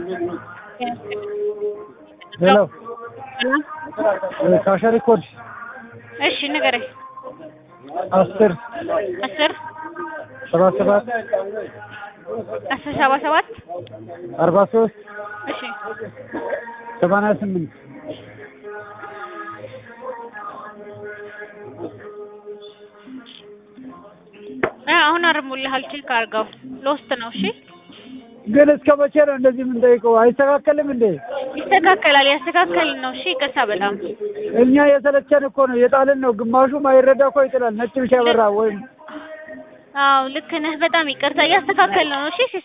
ሄሎ ካሸሪ ኮድ እሺ ንገረኝ። አስር አስር ሰባ ሰባት አስር ሰባ ሰባት አርባ ሶስት እሺ ሰማንያ ስምንት አ አሁን አርሙልሃል። ቼክ አድርገው። ሎስት ነው። እሺ ግን እስከ መቼ ነው እንደዚህ የምንጠይቀው? አይስተካከልም እንዴ? ይስተካከላል። ያስተካከልን ነው። እሺ ይቅርታ በጣም እኛ የሰለቸን እኮ ነው የጣልን ነው። ግማሹ ማይረዳ እኮ ይጥላል። ነጭ ብቻ በራ ወይም አዎ ልክ ነህ። በጣም ይቅርታ እያስተካከልን ነው። እሺ